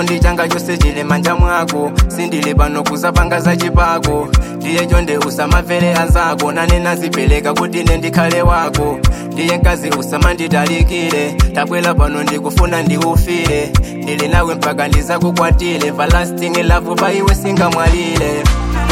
chikondi changa chose chili manja mwako sindili pano kuzapanga za chipako ndiye chonde usamamvere anzako nane nazipereka kuti ine ndikhale wako ndiye mkazi usamanditalikire tabwera pano ndikufuna ndiufire ndili nawe mpaka ndizakukwatire everlasting love pa iwe singamwalire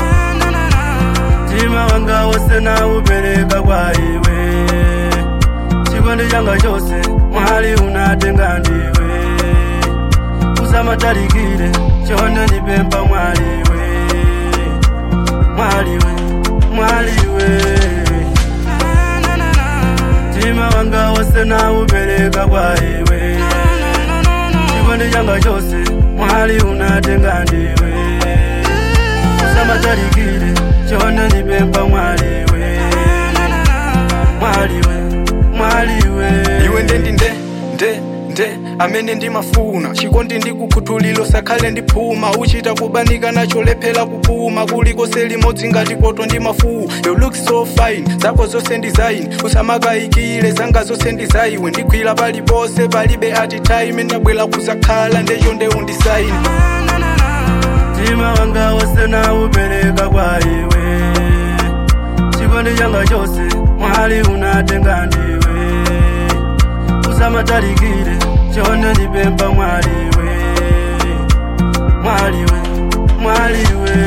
mtima wanga wose naupereka kwa iwe chikondi changa chose mwali unatenga ndiwe usamatalikire chonde ndipempha mwaliwe mwaliwe mwaliwe mtima wanga wose naupereka kwa iwe chikondi changa chose mwali unatenga ndiwe usamatalikire chonde ndipempha mwaliwe mwaliwe mwaliwe iwe ndendi nde nde nde amene ndimafuna chikondi ndikukhuthulilo sakhale ndiphuma uchita kubanika nacho lephera kupuma kulikose limodzi ngati poto ndi mafuwu you look so fine zako zonse ndizaine usamakayikile zanga zonse ndizaiwe ndigwira paliponse palibe ati time ndabwera kuzakhala ndecho nde undisaine mtima wanga wose naupereka kwa iwe chikondi changa chose mwali unatenga ndiwe usamatalikire chonde ndipempha mwaliwe mwaliwe mwaliwe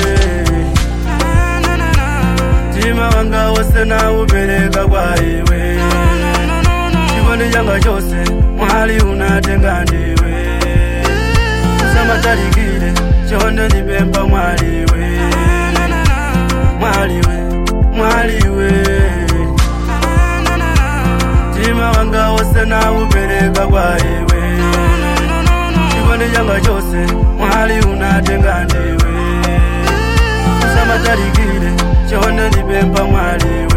mtima wanga wose naupereka kwa iwe chikondi changa chose mwali unatenga ndiwe usamatalikire chonde ndipempha mwaliwe mwaliwe mwaliwe mtima wanga wose naupereka kwa iwe chikondi changa chose mwali unatenga ndiwe usamatalikire chonde ndipempha mwaliwe